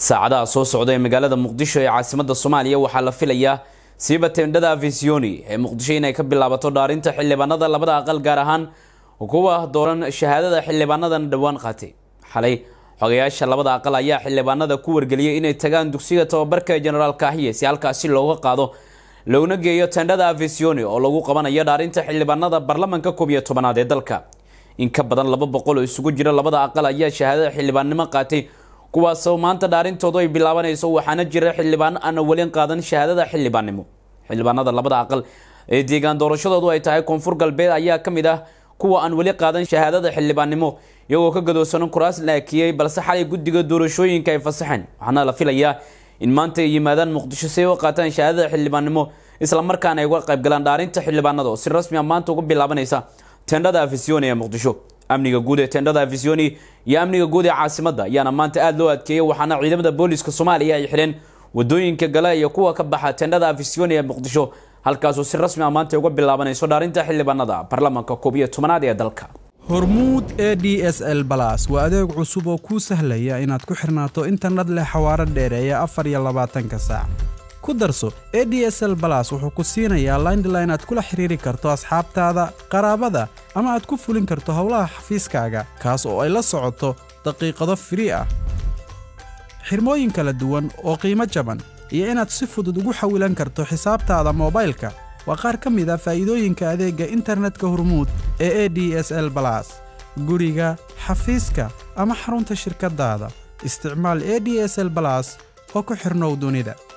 saacadaha soo socda ee magaalada muqdisho ee caasimada soomaaliya waxaa la filayaa siiba teendhada afisioni ee muqdisho inay ka bilaabato dhaarinta xildhibaanada labada aqal gaar ahaan kuwa dooran shahaadada xildhibaanadan dhowaan qaatay xalay xogayaasha labada aqal ayaa xildhibaanada ku wargeliyay inay tagaan dugsiga tababarka jenaraal kaahiye si halkaasi looga qaado loona geeyo teendhada afisioni oo lagu qabanayo dhaarinta xildhibaanada baarlamanka koob iyo tobanaad ee dalka in ka badan laba boqol oo isugu jira labada aqal ayaa shahaadada xildhibaannimo qaatay kuwaasoo maanta dhaarintoodu ay bilaabanayso waxaana jira xildhibaan aan welin qaadan shahaadada xildhibaannimo xildhibaanada labada aqal ee deegaan doorashadoodu ay tahay koonfur galbeed ayaa ka mid ah kuwa aan weli qaadan shahaadada xildhibaannimo iyagoo ka gadoosanan kuraas laakiyey balse xalay guddiga doorashooyinka ay fasaxeen waxaana la filayaa in maanta ay yimaadaan muqdisho si ay u qaataan shahaadada xildhibaannimo islamarkaana ay uga qaybgalaan dhaarinta xildhibaanada oo si rasmi a maanta uga bilaabanaysa teendhada afisioni ee muqdisho amniga guud ee teendhada afisioni iyo amniga guud ee caasimadda ayaana maanta aada loo adkeeyey waxaana ciidamada booliska soomaaliya ay xidheen wadooyinka gale iyo kuwa ka baxa teendhada afisioni ee muqdisho halkaasoo si rasmi a maanta uga bilaabanayso dhaarinta xildhibaanada baarlamanka koob iyo tobanaad ee dalka hormuud e d s l balas waa adeeg cusub oo kuu sahlaya inaad ku xirnaato internet leh xawaaro dheereeya afar iyo labaatanka saac ku darso e d s l balas wuxuu ku siinayaa laindline aad kula xiriiri karto asxaabtaada qaraabada ama aad ku fulin karto howlaha xafiiskaaga kaas oo ay la socoto daqiiqado firii ah xirmooyin kala duwan oo qiimo jaban iyo inaad si fudud ugu xawilan karto xisaabtaada moobaylka waa qaar ka mid a faa'iidooyinka adeegga internetka hormuud ee e d s l balas guriga xafiiska ama xarunta shirkaddaada isticmaal e d s l balas oo ku xidhnow dunida